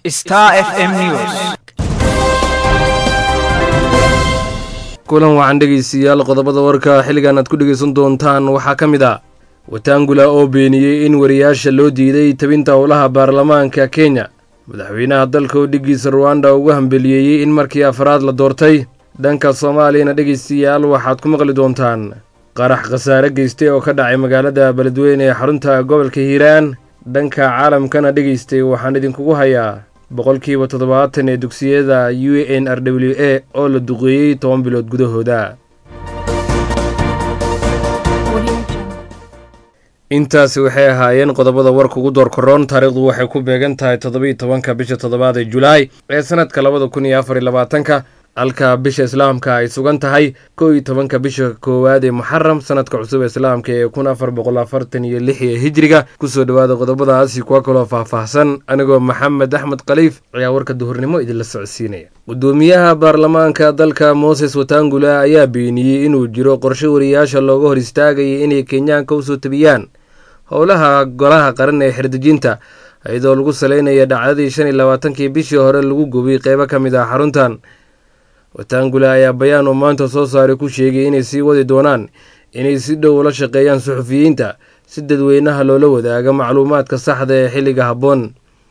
Star FM News. kulan waxaan dhegaystayaal qodobada warka xilligan aad ku dhegaysan doontaan waxaa ka mid ah wataangula oo beeniyey in wariyaasha loo diiday tabinta howlaha baarlamaanka kenya madaxweynaha dalka oo dhiggiisa ruwanda ugu hambeliyeeyey in markii afraad la doortay dhanka soomaaliyana dhegaystayaal waxaad ku maqli doontaan qarax khasaare geystay oo ka dhacay magaalada beledweyne ee xarunta gobolka hiiraan dhanka caalamkana dhegaystay waxaan idinkugu hayaa boqolkiiba toddobaatan ee dugsiyada u n r w a oo la duqeeyey toban bilood gudahooda intaasi waxay ahaayeen qodobada warka ugu door koroon taariikhdu waxay ku beegan tahay toddobiiy tobanka bisha toddobaad ee julaay ee sanadka labada kun iyo afar iyo labaatanka halka bisha islaamka ay sugan tahay kow iyo tobanka bisha koowaad ee muxaram sanadka cusub ee islaamka ee kun afar boqol afartan iyo lix ee hijriga kusoo dhowaada qodobadaasi kuwa kaloo faahfaahsan anigoo maxamed axmed khaliif ayaa warka duhurnimo idinla socodsiinaya gudoomiyaha baarlamaanka dalka mooses watangula ayaa beeniyey inuu jiro qorshe wariyaasha looga hor istaagaya inay kenyaanka usoo tabiyaan howlaha golaha qaran ee xerdejinta iyadoo lagu saleynaya dhacdadii shan iyo labaatankii bishii hore lagu gubay qeybo ka mid ah xaruntan watangula ayaa bayaan uu maanta soo saaray ku sheegay inay sii wadi doonaan inay si dhow ula shaqeeyaan suxufiyiinta si dadweynaha loola wadaaga macluumaadka saxda ee xilliga habboon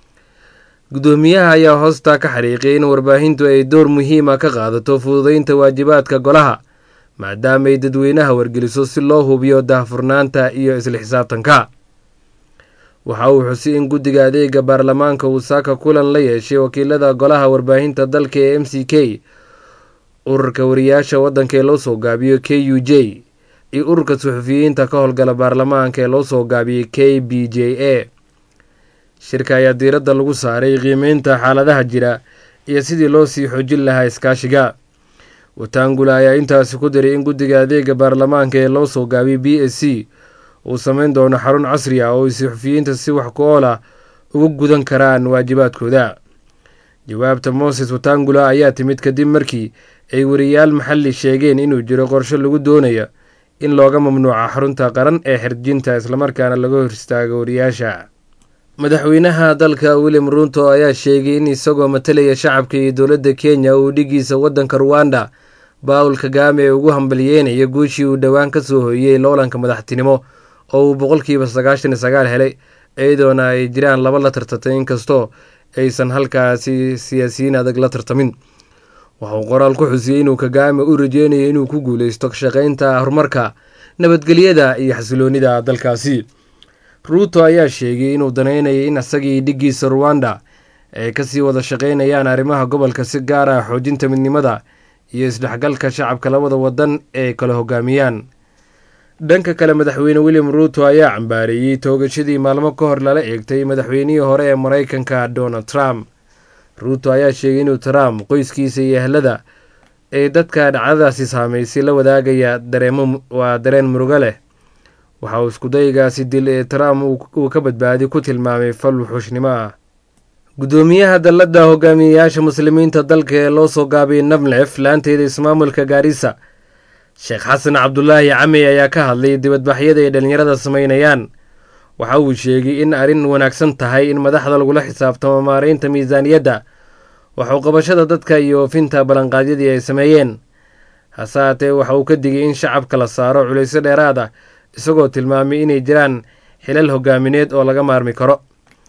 gudoomiyaha ayaa hoostaa ka xariiqiyay in warbaahintu ay door muhiima ka qaadato fududeynta waajibaadka golaha maadaama ay dadweynaha wargeliso si loo hubiyo daahfurnaanta iyo isla xisaabtanka waxa uu xusay in guddiga adeega baarlamaanka uu saaka kulan la yeeshay wakiilada golaha warbaahinta dalka ee m c k ururka wariyaasha waddanka ee loo soo gaabiyo k u j iyo ururka suxufiyiinta ka howlgala baarlamaanka ee loo soo gaabiyey k b j a shirka ayaa diiradda lagu saaray qiimeynta xaaladaha jira iyo sidii loo sii xoojin lahaa iskaashiga watangula ayaa intaasi ku diray in guddiga adeega baarlamaanka ee loo soo gaabiyey b s c uu sameyn doono xarun casri ah oo ay suxufiyiinta si wax ku ool ah uga gudan karaan waajibaadkooda jawaabta moses watangula ayaa timid kadib markii ay wariyaal maxalli sheegeen inuu jiro qorshe lagu doonayo in looga mamnuuca xarunta qaran ee xerjinta islamarkaana laga hor istaago wariyaasha madaxweynaha dalka william ruuto ayaa sheegay in isagoo matalaya shacabka iyo dowladda kenya uu dhigiisa waddanka ruwanda baawul kagame ee ugu hambalyeynaya guushii uu dhowaan ka soo hooyey loolanka madaxtinimo oo uu boqolkiiba sagaashan iyo sagaal helay iyadoona ay jiraan laba la tartatay inkastoo aysan halkaasi siyaasiyiin adag la tartamin waxauu qoraal ku xusiyey inuu kagame u rajeynayo inuu ku guuleysto shaqeynta horumarka nabadgelyada iyo xasiloonida dalkaasi ruuto ayaa sheegay inuu danaynayay in isagii dhiggiisa ruwanda ay kasii wada shaqeynayaan arrimaha gobolka si gaar ah xoojinta midnimada iyo isdhexgalka shacabka labada wadan ee kala hogaamiyaan dhanka kale madaxweyne william ruuto ayaa cambaareeyey toogashadii maalmo ka hor lala eegtay madaxweynihii hore ee maraykanka donald trump ruuto ayaa sheegay inuu trump qoyskiisa iyo ehlada ee dadka dhacdadaasi saameysay la wadaagaya dareemo waa dareen murugo leh waxa uu iskudaygaasi dil ee trump uu ka badbaadi ku tilmaamay fal wuxuushnimo ah gudoomiyaha dalladda hogaamiyeyaasha muslimiinta dalka ee loo soo gaabiyay namlef laanteeda ismaamulka gaarisa sheekh xasan cabdulaahi camey ayaa ka hadlay dibadbaxyada ay dhallinyarada sameynayaan waxa uu sheegay in arrin wanaagsan tahay in madaxda lagula xisaabtamo maareynta miisaaniyadda waxuu qabashada dadka iyo oofinta ballanqaadyadii ay sameeyeen hase haatee waxa uu ka digay in shacabka la saaro culaysyo dheeraad ah isagoo tilmaamay inay jiraan xilal hogaamineed oo laga maarmi karo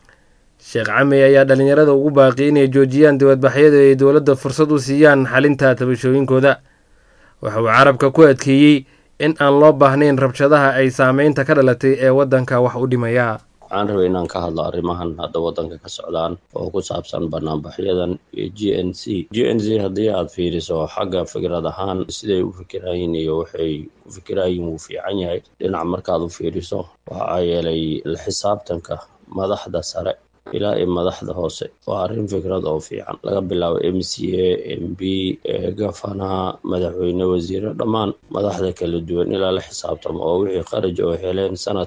sheekh camey ayaa dhallinyarada ugu baaqi inay joojiyaan dibadbaxyada ay dowladda fursad u siiyaan xalinta tabashooyinkooda waxa uu carabka ku adkeeyey in aan loo baahnayn rabshadaha ay saameynta ka dhalatay ee waddanka wax u dhimaya waxaan rabay inaan ka hadlo arrimahan hadda waddanka ka socdaan oo ku saabsan banaanbaxyadan iyo g n c g n c haddii aad fiiriso xagga fikrad ahaan siday u fikiraayin iyo waxay ku fikiraayin wuu fiican yahay dhinac markaad u fiiriso waxaa yeelay la xisaabtanka madaxda sare ilaa iyo madaxda hoose waa arrin fikrad oo fiican laga bilaabo m c a m b gafana madaxweyne wasiire dhammaan madaxda kala duwan ilaa la xisaabtamo oo wixii qaraj oo heleen sanadkii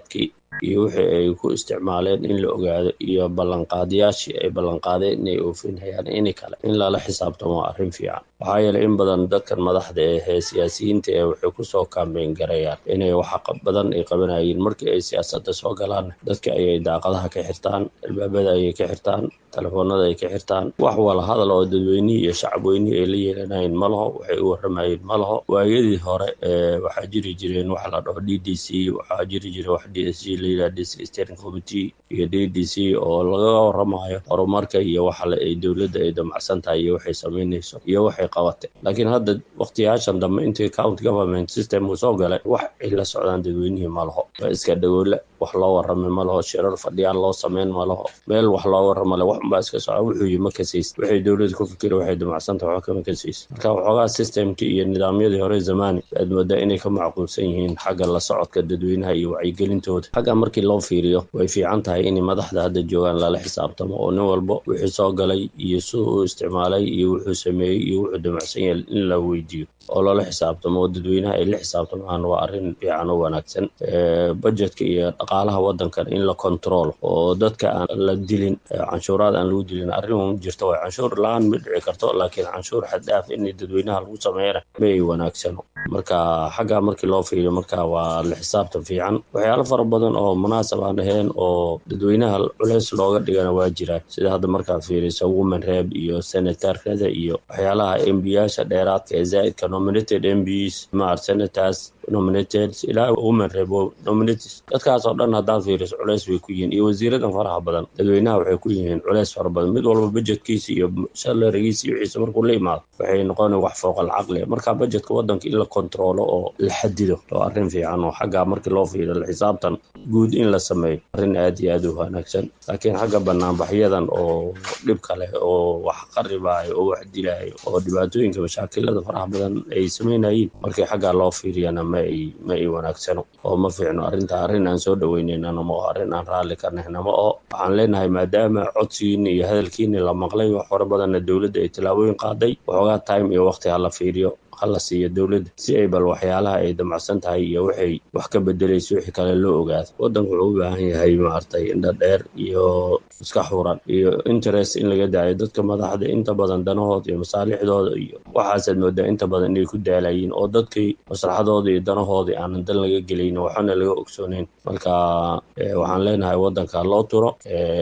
iyo wixii ay ku isticmaaleen in la ogaado iyo ballanqaadayaashii ay ballanqaadeen inay oofinayaan ini kale in lala xisaabtamo arrin fiican waxaa yeelay in badan dadkan madaxda ee siyaasiyiinta ee waxay kusoo kaambeyn garayaan inay waxa badan ay qabanayeen markii ay siyaasadda soo galaan dadka ayay daaqadaha ka xirtaan albaabada ayay ka xirtaan telefoonada ay ka xirtaan wax wala hadal oo dadweynihii iyo shacabweynihii ay la yeelanayeen ma laho waxay u warramayeen ma laho waayadii hore waxaa jiri jireen waxa la dhaho d d c waxaa jiri jira wax d s g la yidhaha district steering committee iyo d d c oo laga warramayo horumarka iyo waxa ay dowladda ay damacsan tahay iyo waxay samaynayso iyo waxay qabatay laakiin hadda waqtiyaashan dambe intii county government system uu soo galay wax ay la socdaan dadweynihii ma laho waa iska dhagoole wax loo warramay ma laho shirar fadhiyaan loo sameyn ma laho meel wax loo warramale wax unbaa iska socda wuxuu yi ma kasaysa waxay dowladda ku fikira waxay damacsantaha wax kama kasaysa marka waxoogaa systemkii iyo nidaamyadii hore zamani aad moodaa inay ka macquulsan yihiin xagga la socodka dadweynaha iyo wacyigelintooda xagga markii loo fiiriyo way fiican tahay in madaxda hadda joogaan lala xisaabtamo oo nin walba wixii soo galay iyo suu u isticmaalay iyo wuxuu sameeyey iyo wuxuu damacsan yahay in la weydiiyo oo loola xisaabtamo oo dadweynaha ay la xisaabtamaan waa arrin fiican oo wanaagsan budgetka iyo dhaqaalaha waddankan in la control oo dadka aan la dilin canshuuraad aan lagu dilin arrin jirta way canshuur la-aan ma dhici karto laakiin canshuur xaddaaf in dadweynaha lagu sameeyana ma ay wanaagsano marka xaggaa markii loo fiiriyo marka waa la xisaabtan fiican waxyaalo fara badan oo munaasab aan ahayn oo dadweynaha culeys looga dhigana waa jiraan sida hadda markaad fiiriso women reb iyo senatarkada iyo waxyaalaha embiyaasha dheeraadka ee zaa'idka nominated mbs maar senators nominated ilaa women reb nominated dadkaas oo dhan haddaad fiiriso culeys bay ku yihiin iyo wasiiradan faraha badan dadweynaha waxay ku yihiin culeys fara badan mid walba budgetkiisa iyo salarigiisa iyo wixiisa markuu la imaado waxay noqona wax fooqal caqli marka budgetka waddanka in la kontroolo oo la xadido oo arrin fiican oo xagga markii loo fiiriyo la xisaabtan guud in la sameeyo arrin aad iyo aad u wanaagsan laakiin xagga banaanbaxyadan oo dhib kale oo wax qaribaayo oo wax dilaayo oo dhibaatooyinka mashaakilada faraha badan ay sameynayeen markii xaggaa loo fiiriyana ma ay ma ay wanaagsano oo ma fiicno arrinta arrin aan soo dhaweynaynana ma oo arrin aan raalli ka nahna ma oo waxaan leenahay maadaama codsigiina iyo hadalkiina la maqlay wax fara badanna dowladda ay tallaabooyin qaaday waxoogaa time iyo waqti ha la fiiriyo hala siiyo dowladda si ay bal waxyaalaha ay damacsan tahay iyo waxay wax ka bedelayso wixii kale loo ogaado waddanku wuxuu u baahan yahay maaragtay indha dheer iyo iska xuran iyo interest in laga daayo dadka madaxda inta badan danahooda iyo masaalixdooda iyo waxaasaad moodaa inta badan inay ku daalayiin oo dadkii maslaxadooda iyo danahoodii aanan dan laga gelayn waxana laga ogsooneyn marka waxaan leenahay waddanka loo turo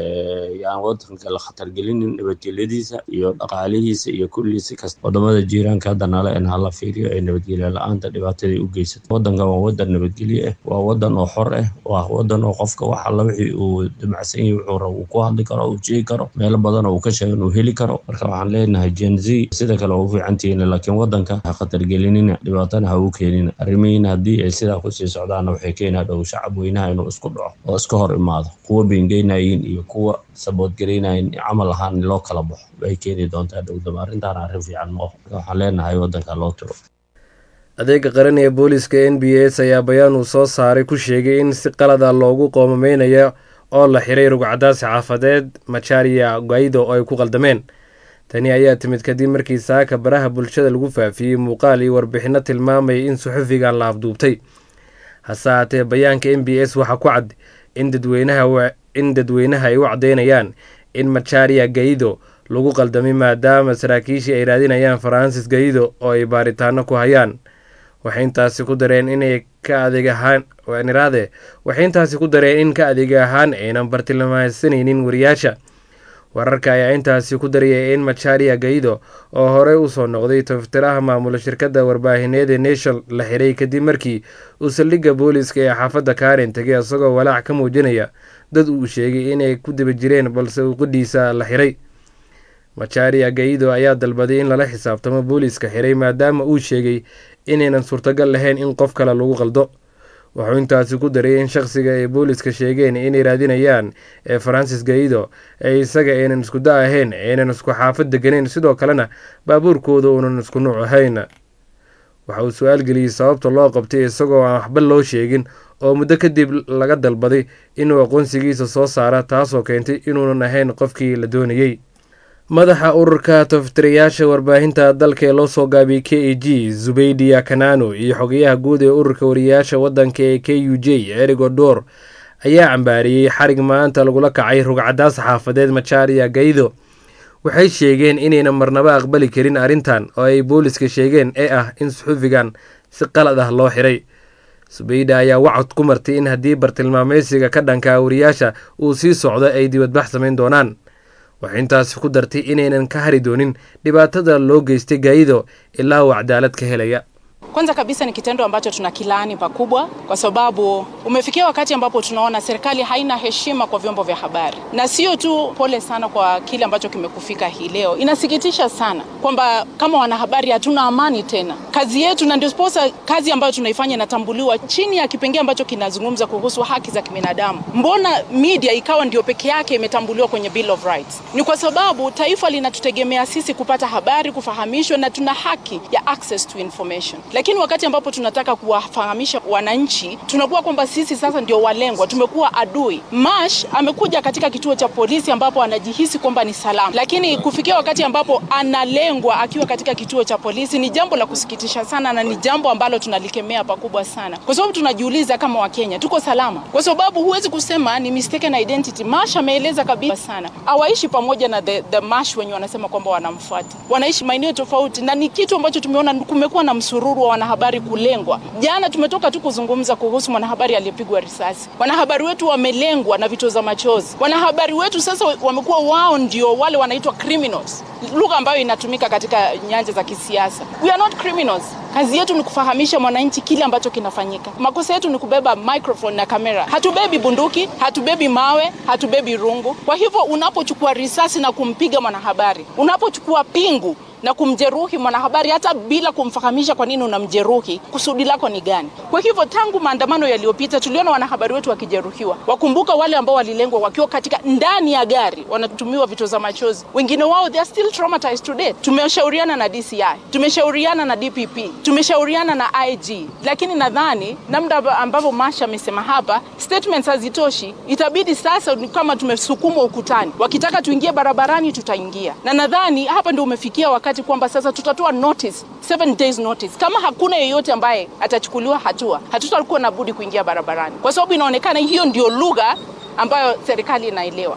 yaan waddanka la khatargelinin nabadgelyadiisa iyo dhaqaalihiisa iyo kulliisi kasta wadamada jiiraanka hadda nale in hala fiiriyo ee nabadgelya la-aanta dhibaatadai u geysata waddanka waa waddan nabadgelye ah waa waddan oo xor ah waa waddan oo qofka wax alla wixii uu damacsan yahay wuxuu rabo uu ku hadli karo uu sheegi karo meelo badan oo uu ka sheegan uu heli karo marka waxaan leenahay gen z sida kale waa u fiicantihiin laakiin waddanka ha khatargelinina dhibaatana ha u keenina arrimihiina haddii ay sidaa kusii socdaanna waxay keenaa dhow shacab weynaha inuu isku dhaco oo iska hor imaado kuwa beengeynaayin iyo kuwa saboodgaraynayin camal ahaan loo kala baxo bay keeni doontaa dhowdama arrintaana arrin fiican ma oho waxaan leenahay waddanka loo tiro adeega qaran ee booliska n b s ayaa bayaan uu soo saaray ku sheegay in si qalada loogu qoomameynayo oo la xiray rugcadaas xaafadeed macharia gaido oo ay ku qaldameen tani ayaa timid kadib markii saaka baraha bulshada lagu faafiyey muuqaal iyo warbixinno tilmaamayay in suxufigan la afduubtay hase haatee bayaanka n b s waxaa ku cad in dadweynaha ay u caddeynayaan in macharia gaido lagu qaldamay maadaama saraakiishii ay raadinayaan faransis gaido oo ay baaritaano ku hayaan waxay intaasi ku dareen inay ka adeeg ahaan niraade waxay intaasi ku dareen in ka adeeg ahaan aynan bartilmaameysanaynin wariyaasha wararka ayaa intaasi ku dariyay in macharia gaido oo horey usoo noqday taftiraha maamula shirkadda warbaahineed ee nation la xiray kadib markii uu saldhigga booliiska ee xaafadda karen tegay isagoo walaac ka muujinaya dad uu sheegay inay ku daba jireen balse uu qudhiisa la xiray macharia gaido ayaa dalbaday in lala xisaabtamo booliiska xiray maadaama uu sheegay inaynan suurtagal lahayn in qof kale lagu qaldo wuxuu intaasi ku daray in shaqsiga ay booliiska sheegeen inay raadinayaan ee faransis gaido ee isaga aynan isku da ahayn aynan isku xaafad deganeyn sidoo kalena baabuurkooda uunan isku nuuc ahayn waxa uu su-aal geliyey sababta loo qabtay isagoo aan waxba loo sheegin oo muddo kadib laga dalbaday inuu aqoonsigiisa soo saara taasoo keentay inuunan ahayn qofkii la doonayey madaxa ururka taftirayaasha warbaahinta dalka ee loo soo gaabiyey k a g zubeydia kanano iyo xogayaha guud ee ururka wariyayaasha waddanka ee k u j erigo door ayaa cambaariyey xarig maanta lagula kacay rugcadaas xaafadeed macharia gaydo waxay sheegeen inayna marnaba aqbali karin arrintan oo ay booliska sheegeen ee ah in suxufigan si qalad ah loo xiray subayda ayaa wacod ku martay in haddii bartilmaameysiga ka dhanka wariyaasha uu sii socdo ay dibadbax samayn doonaan waxay intaasi ku dartay inaynan ka hari doonin dhibaatada loo geystay gaayido ilaa uu cadaalad ka helaya Kwanza kabisa ni kitendo ambacho tuna kilaani pakubwa, kwa sababu umefikia wakati ambapo tunaona serikali haina heshima kwa vyombo vya habari, na sio tu. Pole sana kwa kile ambacho kimekufika hii leo. Inasikitisha sana kwamba kama wanahabari hatuna amani tena. Kazi yetu na ndio posa kazi ambayo tunaifanya inatambuliwa chini ya kipengee ambacho kinazungumza kuhusu haki za kibinadamu. Mbona media ikawa ndio peke yake imetambuliwa kwenye Bill of Rights? Ni kwa sababu taifa linatutegemea sisi kupata habari, kufahamishwa, na tuna haki ya access to information lakini wakati ambapo tunataka kuwafahamisha wananchi tunakuwa kwamba sisi sasa ndio walengwa, tumekuwa adui. Mash amekuja katika kituo cha polisi ambapo anajihisi kwamba ni salama, lakini kufikia wakati ambapo analengwa akiwa katika kituo cha polisi ni jambo la kusikitisha sana, na ni jambo ambalo tunalikemea pakubwa sana, kwa sababu tunajiuliza kama Wakenya tuko salama, kwa sababu huwezi kusema ni mistaken identity. Mash ameeleza kabisa sana, hawaishi pamoja na the, the Mash wenye wanasema kwamba wanamfuata, wanaishi maeneo tofauti, na ni kitu ambacho tumeona kumekuwa na msururu wa wanahabari kulengwa. Jana tumetoka tu kuzungumza kuhusu mwanahabari aliyepigwa risasi. Wanahabari wetu wamelengwa na vitoza machozi. Wanahabari wetu sasa wamekuwa wao ndio wale wanaitwa criminals, lugha ambayo inatumika katika nyanja za kisiasa. We are not criminals. Kazi yetu ni kufahamisha mwananchi kile ambacho kinafanyika. Makosa yetu ni kubeba microphone na kamera. Hatubebi bunduki, hatubebi mawe, hatubebi rungu. Kwa hivyo unapochukua risasi na kumpiga mwanahabari, unapochukua pingu na kumjeruhi mwanahabari hata bila kumfahamisha kwa nini unamjeruhi, kusudi lako ni gani? Kwa hivyo tangu maandamano yaliyopita tuliona wanahabari wetu wakijeruhiwa. Wakumbuka wale ambao walilengwa wakiwa katika ndani ya gari, wanatumiwa vitoza machozi, wengine wao they are still traumatized today. Tumeshauriana na DCI, tumeshauriana na DPP, tumeshauriana na IG, lakini nadhani namna ambavyo Masha amesema hapa, statements hazitoshi. Itabidi sasa ni kama tumesukumwa ukutani, wakitaka tuingie barabarani tutaingia, na nadhani hapa ndio umefikia wakati wakati kwamba sasa tutatoa notice, seven days notice. Kama hakuna yeyote ambaye atachukuliwa hatua, hatutakuwa na budi kuingia barabarani, kwa sababu inaonekana hiyo ndio lugha ambayo serikali inaelewa.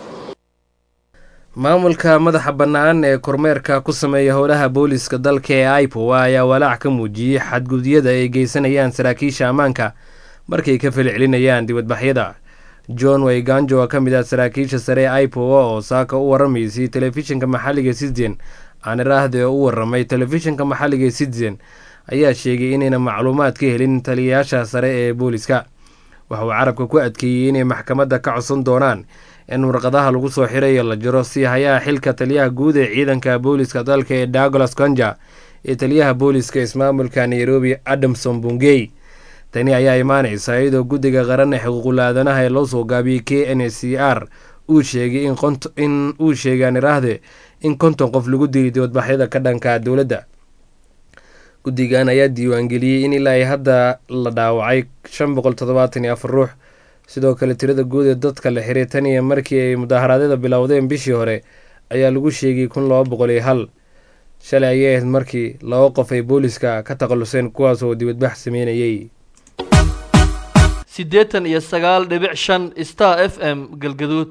maamulka madaxa bannaan ee kormeerka ku sameeya howlaha booliska dalka ee ipowa ayaa walaac ka muujiyey xadgudyada ay geysanayaan saraakiisha ammaanka markay ka falcelinayaan dibadbaxyada john wayganjo oo ka mid ah saraakiisha sare ee ipowa oo saaka u waramaysay telefishinka maxalliga citizen aaniraahde oo u waramay telefishinka maxalliga citizen ayaa sheegay inayna macluumaad ka helin taliyayaasha sare ee booliska waxa uu carabka ku adkeeyey inay maxkamadda ka codsan doonaan in warqadaha lagu soo xirayo la jiro si hayaha xilka taliyaha guud ee ciidanka booliska dalka ee douglas conja iyo taliyaha booliska ismaamulka nairobi adamson bungey tani ayaa imaanaysa iyadoo guddiga qaran ee xuquuqul aadanaha ee loo soo gaabiyey k n c r uu sheegay in uu sheegay aaniraahde in konton qof lagu dilay dibadbaxyada ka dhanka dowladda guddigan ayaa diiwaangeliyey in ilaa hadda la dhaawacay shan boqol toddobaatan iyo afar ruux sidoo kale tirada guud ee dadka la xiray tan iyo markii ay mudaharaadyada bilowdeen bishii hore ayaa lagu sheegay kun laba boqol iyo hal shalay ayay ahayd markii laba qof ay booliska ka takhaluseen kuwaas oo dibadbax sameynayay siddeetan iyo sagaal dhibic shan star f m galgaduud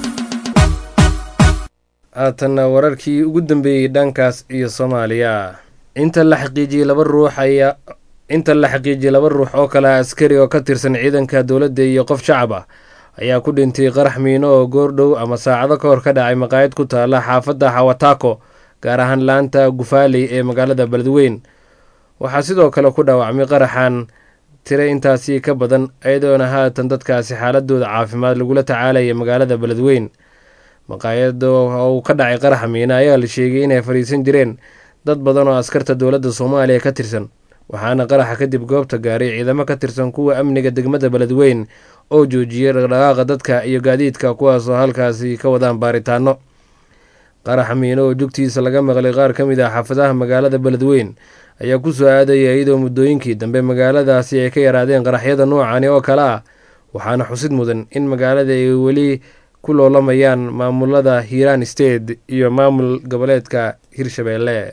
haatanna wararkii ugu dambeeyey dhankaas iyo soomaaliya inta la xaqiijiyey laba ruux ayaa inta la xaqiijiyey laba ruux oo kale askari oo ka tirsan ciidanka dowladda iyo qof shacab ah ayaa ku dhintay qarax miino oo goordhow ama saacado ka hor ka dhacay maqaayad ku taala xaafadda xawataako gaar ahaan laanta gufaaley ee magaalada beledweyn waxaa sidoo kale ku dhaawacmay qaraxan tire intaasi ka badan iyadoona haatan dadkaasi xaaladooda caafimaad lagula tacaalaya magaalada beledweyn maqaayada uu ka dhacay qaraxa miina ayaa la sheegay inay fadhiisan jireen dad badan oo askarta dowladda soomaaliya ka tirsan waxaana qaraxa kadib goobta gaaray ciidamo ka tirsan kuwa amniga degmada beledweyn oo joojiyey dhaqdhaqaaqa dadka iyo gaadiidka kuwaasoo halkaasi ka wadaan baaritaano qaraxa miino oo jugtiisa laga maqlay qaar ka mid ah xaafadaha magaalada beledweyn ayaa ku soo aadaya iyadoo muddooyinkii dambe magaaladaasi ay ka yaraadeen qaraxyada noocani oo kale ah waxaana xusid mudan in magaalada ay weli ku loolamayaan maamulada hiiraan state iyo maamul goboleedka hirshabeelle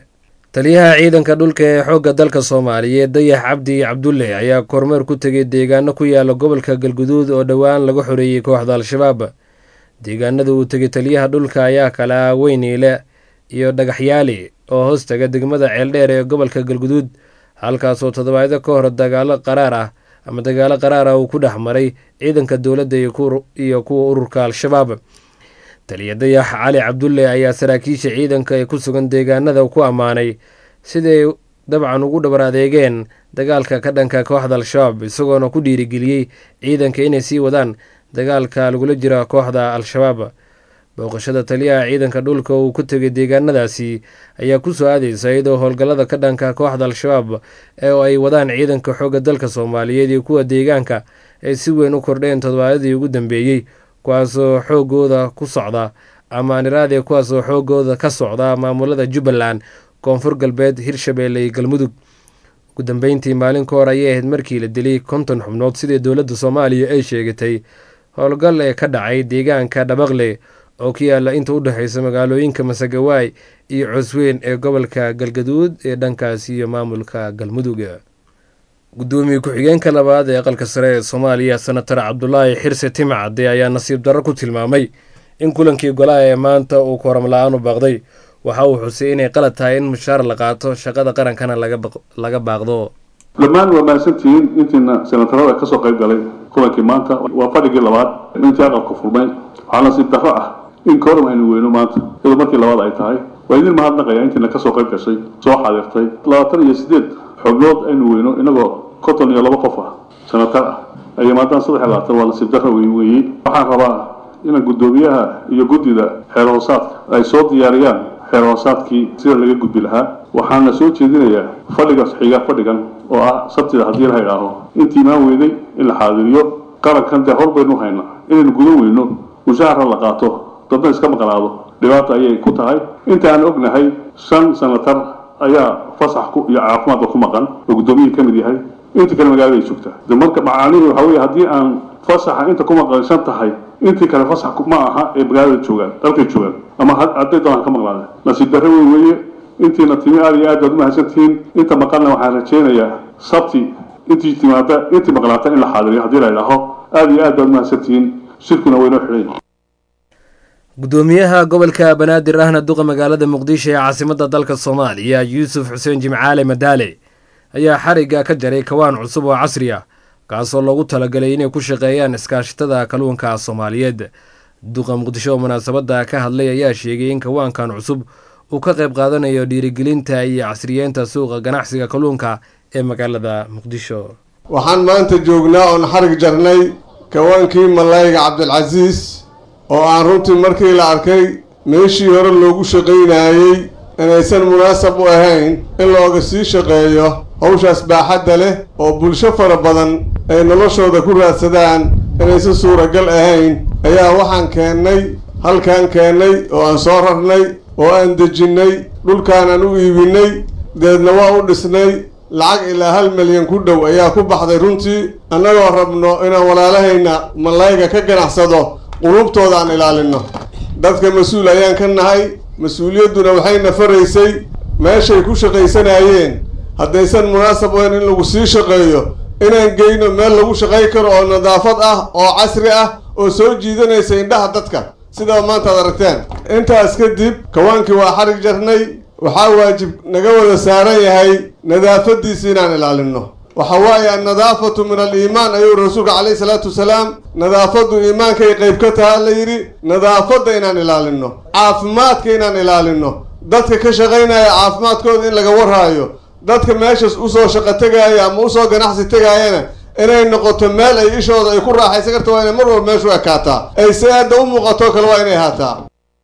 taliyaha ciidanka dhulka ee xoogga dalka soomaaliyeed dayax cabdi cabdulle ayaa kormeer ku tegay deegaano ku yaala gobolka galguduud oo dhowaan laga xoreeyey kooxda al-shabaab deegaanada uu tegay taliyaha dhulka ayaa kala weyniile iyo dhagaxyaali oo hoos taga degmada ceeldheer ee gobolka galguduud halkaasoo toddobaadyo ka hor dagaalo qaraar ah ama dagaalo qaraar ah uu ku dhex maray ciidanka dowladda iyo kuwa ururka al-shabaab taliya dayax cali cabdulle ayaa saraakiisha ciidanka ee ku sugan deegaanada ku ammaanay siday dabcan ugu dhabar adeegeen dagaalka ka dhanka kooxda al-shabaab isagoona ku dhiirigeliyey ciidanka inay sii wadaan dagaalka lagula jira kooxda al-shabaab booqashada taliyaha ciidanka dhulka uu ku tegay deegaanadaasi ayaa kusoo aadeysa iyadoo howlgallada ka dhanka kooxda al-shabaab ee ay wadaan ciidanka xoogga dalka soomaaliyeed iyo kuwa deegaanka ay si weyn u kordheen toddobaadyadii ugu dambeeyey kuwaasoo xoogooda ku socda ama aniraade kuwaasoo xoogooda ka socda maamulada jubbaland koonfur galbeed hirshabeelle iyo galmudug ugu dambeyntii maalin ka hor ayay ahayd markii la dilay konton xubnood sidii dowladda soomaaliya ay sheegatay howlgal ee ka dhacay deegaanka dhabaqle oo ku yaala inta u dhexeysa magaalooyinka masagawaay iyo cosweyn ee gobolka galgaduud ee dhankaas iyo maamulka galmudug gudoomiye ku-xigeenka labaad ee aqalka sare ee soomaaliya senatar cabdulaahi xirse timcade ayaa nasiib darro ku tilmaamay in kulankii golaha ee maanta uu kooram la-aan u baaqday waxa uu xusay inay qalad tahay in mushaar la qaato shaqada qarankana laga baaqdo dhammaan waa mahadsantihiin intiina senatarada kasoo qayb galay kulankii maanta waa fadhigii labaad intii aqalku furmay waxaa nasiib darro ah in kooram aynu weyno maanta iyadoo markii labaad ay tahay waa idin mahadnaqaya intiina kasoo qayb gashay soo xaadirtay labaatan iyo sideed xubnood aynu weyno inagoo konton iyo laba qof ah senatar ah ay maadaan saddex iyo labaatan waa nasiib darro weyn weeyey waxaan rabaa inaan guddoomiyaha iyo guddida xeer hoosaadka ay soo diyaariyaan xeer hoosaadkii sida laga gudbi lahaa waxaana soo jeedinayaa fadhiga xiga fadhigan oo ah sabtida haddii la idhaaho intii imaan weyday in la xaadiriyo qarankan dee hor baynu haynaa inaynu gudan weyno mushaahara la qaato dadna iska maqnaado dhibaata ayay ku tahay inta aan ognahay shan senatar ayaa fasax iyo caafimaadka ku maqan oo guddoomiyihii ka mid yahay intii kale magaalada ay joogtaa de marka macaanihii waxaa weeye haddii aan fasaxa inta ku maqanshan tahay intii kale fasax ma aha ee magaalada joogaan dalkay joogaan ama hadday doonaan ka maqnaada nasiib darro weyn weeye intiina timi aada iyo aad baad umahadsantihiin inta maqalna waxaan rajaynayaa sabti intii timaada intii maqnaata in la xaadiriyo haddii la idhaaho aada iyo aad baad umahadsantihiin shirkuna waynoo xidhan gudoomiyaha gobolka banaadir ahna duqa magaalada muqdisho ee caasimadda dalka soomaaliya yuusuf xuseen jimcaale madaale ayaa xarigga ka jaray kawaan cusub oo casri ah kaasoo loogu talagalay inay ku shaqeeyaan iskaashatada kalluunka soomaaliyeed duqa muqdisho oo munaasabadda ka hadlay ayaa sheegay in kawaankan cusub uu ka qayb qaadanayo dhiirigelinta iyo casriyeenta suuqa ganacsiga kalluunka ee magaalada muqdisho waxaan maanta joognaa oon xarig jarnay kawaankii malayga cabdilcasiis oo aan runtii markii la arkay meeshii hore loogu shaqaynayey inaysan munaasab u ahayn in looga sii shaqeeyo hawshaas baaxadda leh oo bulsho fara badan ay noloshooda ku raadsadaan inaysan suuragal ahayn ayaa waxaan keennay halkaan keennay oo aan soo rarnay oo aan dejinnay dhulkaanaan u iibinnay deedna waa u dhisnay lacag ilaa hal milyan ku dhow ayaa ku baxday runtii annagoo rabno inaan walaalahayna malayga ka ganacsado qulubtooda aan ilaalinno dadka mas-uul ayaan ka nahay mas-uuliyadduna waxayna faraysay meeshay ku shaqaysanayeen haddaysan munaasab ahayn in lagu sii shaqeeyo inaan geyno meel lagu shaqay karo oo nadaafad ah oo casri ah oo soo jiidanaysa indhaha dadka sidaa maanta ad aragteen intaas kadib kawaankii waa xarig jarnay waxaa waajib naga wada saaran yahay nadaafadiisa inaan ilaalinno waxa waaye annadaafatu min aliimaan ayuu rasuulka calayhi salaatu wasalaam nadaafaddu iimaankay qayb ka taha la yidhi nadaafadda inaan ilaalinno caafimaadka inaan ilaalinno dadka ka shaqaynaya caafimaadkooda in laga warhaayo dadka meeshas usoo shaqo tegaaya ama usoo ganacsi tegaayana inay noqoto meel ay ishooda ay ku raaxaysan karta waa inay mar walba meeshu ekaataa ay si aadda u muuqato kale waa inay ahaataa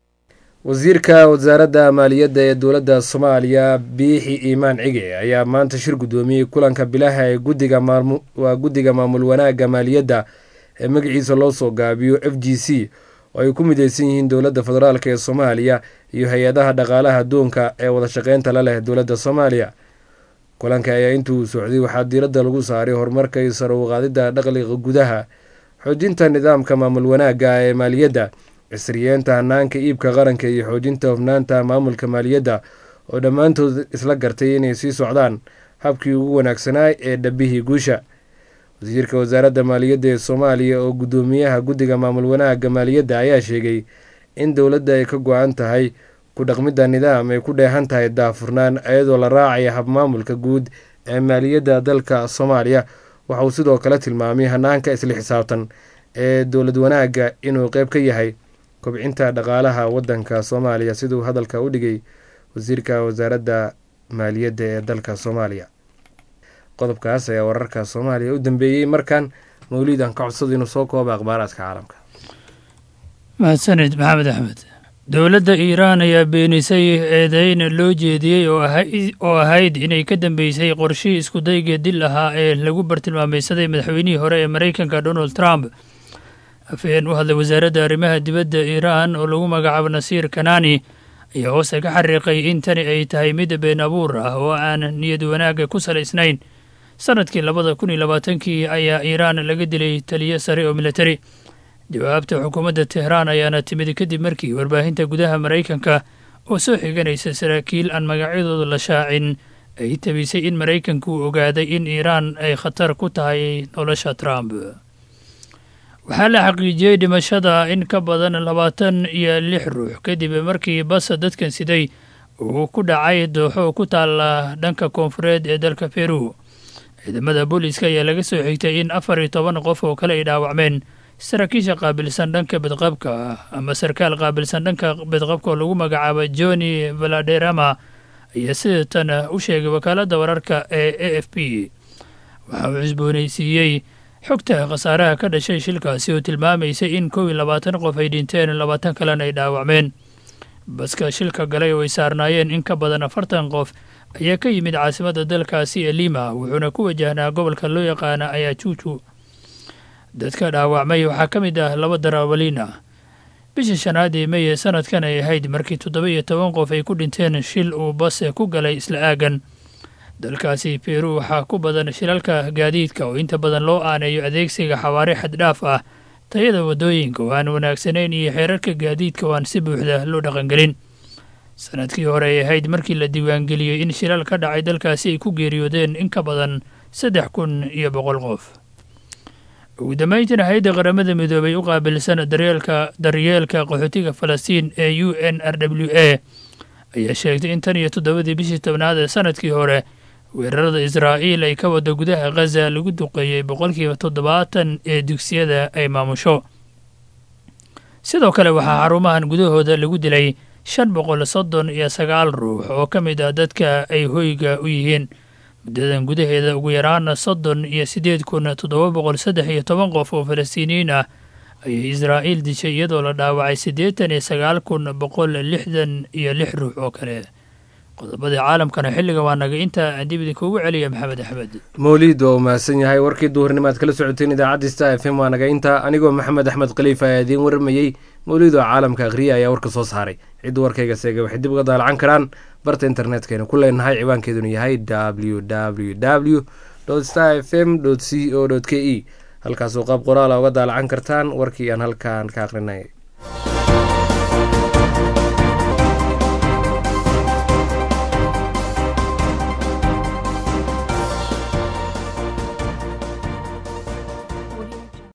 wasiirka wasaaradda maaliyadda ee dowladda soomaaliya biixi iimaan cige ayaa maanta shir guddoomiyey kulanka bilaha ee guddiga maamul waa guddiga maamul wanaagga maaliyadda ee magaciisa loo soo gaabiyo f g c oo ay ku mideysan yihiin dowladda federaalk ee soomaaliya iyo hay-adaha dhaqaalaha adduunka ee wada shaqeynta la leh dowladda soomaaliya kulanka ayaa intuu socday waxaa diiradda lagu saaray horumarka iyo sar uqaadidda dhaqliga gudaha xoojinta nidaamka maamul wanaagga ee maaliyadda cisriyeenta hanaanka iibka qaranka iyo xoojinta hufnaanta maamulka maaliyadda oo dhammaantood isla gartay inay sii socdaan habkii ugu wanaagsanaa ee dhabihii guusha wasiirka wasaaradda maaliyadda ee soomaaliya oo guddoomiyaha guddiga maamul wanaagga maaliyadda ayaa sheegay in dowladda ay ka go-an tahay ku dhaqmidda nidaam ay ku dheehan tahay daafurnaan iyadoo la raacaya habmaamulka guud ee maaliyadda dalka soomaaliya waxa uu sidoo kale tilmaamay hanaanka isla xisaabtan ee dowlad wanaagga inuu qeyb ka yahay kobcinta dhaqaalaha waddanka soomaaliya siduu hadalka u dhigay wasiirka wasaaradda maaliyadda ee dalka soomaaliya qodobkaas ayaa wararka soomaaliya u dambeeyey markan mawliid aan ka codsada inuu soo kooba akhbaaraadka caalamka mahadsanid maxamed axmed dowladda iiraan ayaa beenisay eedeyn loo jeediyey oo ahayd inay ka dambeysay qorshihii iskudayga dil ahaa ee lagu bartilmaamaysaday madaxweynihii hore ee maraykanka donald trump afhayeen u hadlay wasaaradda arrimaha dibadda iiraan oo lagu magacaabo nasiir kanani ayaa hoose ka xariiqay in tani ay tahay mid been abuur ah oo aan niyad wanaagga ku salaysnayn sanadkii labada kun iyo labaatankii ayaa iiraan laga dilay taliyo sare oo militari jawaabta xukuumadda tehraan ayaana timid kadib markii warbaahinta gudaha maraykanka oo soo xiganaysa saraakiil aan magacyadooda la shaacin ay tabisay in maraykanku uu ogaaday in iiraan ay khatar ku tahay nolosha trump waxaa la xaqiijiyey dhimashada in ka badan labaatan iyo lix ruux kadib markii bas dadkan siday uu ku dhacay dooxo ku taala dhanka koonfureed ee dalka peru ciidamada booliiska ayaa laga soo xigtay in afar iyo toban qof oo kale ay dhaawacmeen saraakiisha qaabilsan dhanka badqabka ama sarkaal qaabilsan dhanka badqabka oo lagu magacaabo johnny valaderama ayaa sida tan u sheegay wakaaladda wararka ee a f p waxa uu cusboonaysiiyey xogta khasaaraha ka dhashay shilkaasi oo tilmaamaysay in kow iyo labaatan qof ay dhinteen labaatan kalena ay dhaawacmeen baska shilka galay oo ay saarnaayeen in ka badan afartan qof ayaa ka yimid caasimadda dalkaasi ee lima wuxuuna ku wajahnaa gobolka loo yaqaana ayajuuju dadka dhaawacmay waxaa ka mid ah laba darawaliin ah bishii shanaad ee mey ee sanadkan ay ahayd markii toddoba iyo toban qof ay ku dhinteen shil uu bas ku galay isla aagan dalkaasi peru waxaa ku badan shilalka gaadiidka oo inta badan loo aaneeyo adeegsiga xawaare xaddhaaf ah tayada waddooyinka oo aan wanaagsanayn iyo xeerarka gaadiidka oo aan si buuxda loo dhaqangelin sanadkii hore ay ahayd markii la diiwaangeliyey in shilal ka dhacay dalkaasi ay ku geeriyoodeen in ka badan saddex kun iyo boqol qof ugu dambayntiina hay-adda qaramada midoobay u qaabilsan daryeelka daryeelka qaxootiga falastiin ee u n r w a ayaa sheegtay in tan iyo toddobadii bishii tobnaad ee sanadkii hore weerarada israa'iil ay ka wada gudaha khaza lagu duqeeyey boqolkiiba toddobaatan ee dugsiyada ay maamusho sidoo kale waxaa xarumahan gudahooda lagu dilay shan boqol soddon iyo sagaal ruux oo ka mid ah dadka ay hoyga u yihiin muddadan gudaheeda ugu yaraana soddon iyo siddeed kun toddoba boqol saddex iyo toban qof oo falastiiniyiin ah ayay israa'iil dishay iyadoo la dhaawacay siddeetan iyo sagaal kun boqol lixdan iyo lix ruux oo kale qodobadii caalamkana xilliga waa naga intaa dib idinkuugu celiya maxamed axmed mawliid waa uu mahadsan yahay warkii duhurnimo aad kala socoteen idaacadda star f m waa naga intaa anigoo maxamed axmed khaliif ayaa idiin warramayey mawliid oo caalamka akhriya ayaa warka soo saaray cidda warkayga seega waxay dib uga daalacan karaan barta internetkaynu ku leenahay ciwaankeeduna yahay w w w star f m c o k e halkaasoo qaab qoraala uga daalacan kartaan warkii aan halkaan ka akhrinay